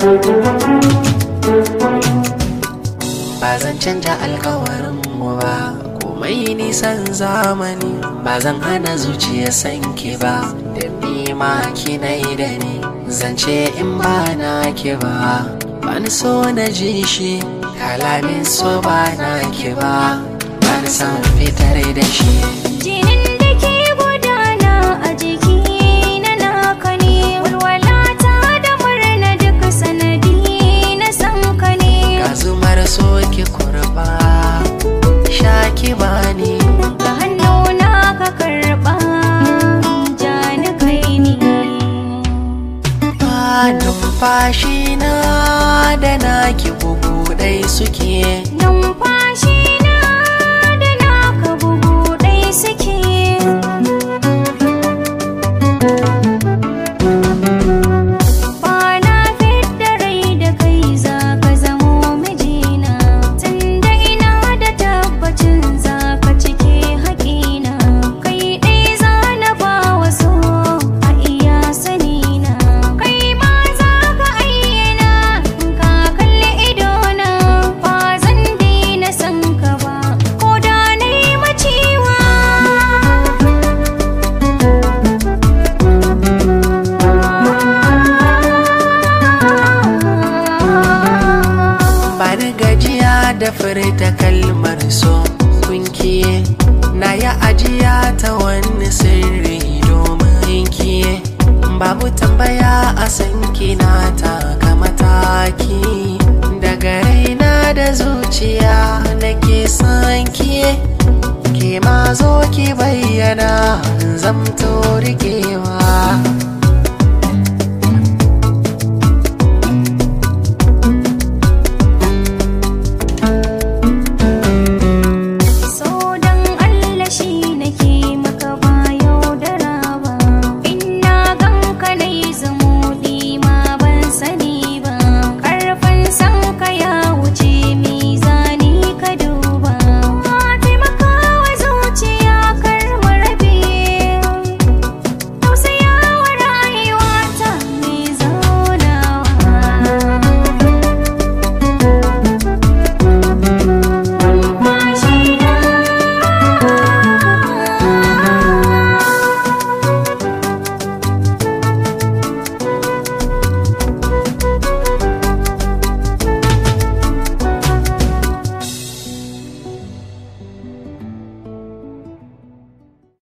ba zan canja alkawarin mu ba komai nisan zamani ba zan hana zuciya sanki ba da ma kinai da ni zance in ba na ki ba bani so na ji shi kalamin so ba na ki ba bani san fitar da shi Jinin da ke gudana a jiki na naka ne walwalata da murna duk sanadi na san ka ne ga zumar so ki kurba sha ki bani ga hannuna ka karɓa ja ni kai ne ba numfashi na da naki bugu ɗai suke numfashi na da naka bugu ɗai suke ba na fidda rai da kai za ka zamo mijina tunda ina da tabbacin za ka cike haƙina kai ɗai za na ba wa so a iya sanina kai ma za ka ayyana ka kalli idona ba zan daina san ka ba ko da na yi maciwa bani gajiya da furta kalmar so kunkiye na ya ajiya ta wani sirri domin kiye babu tambaya a san kina taka mataki daga raina da zuciya nake son kiye ke ma zo ki bayyana zamto rikewa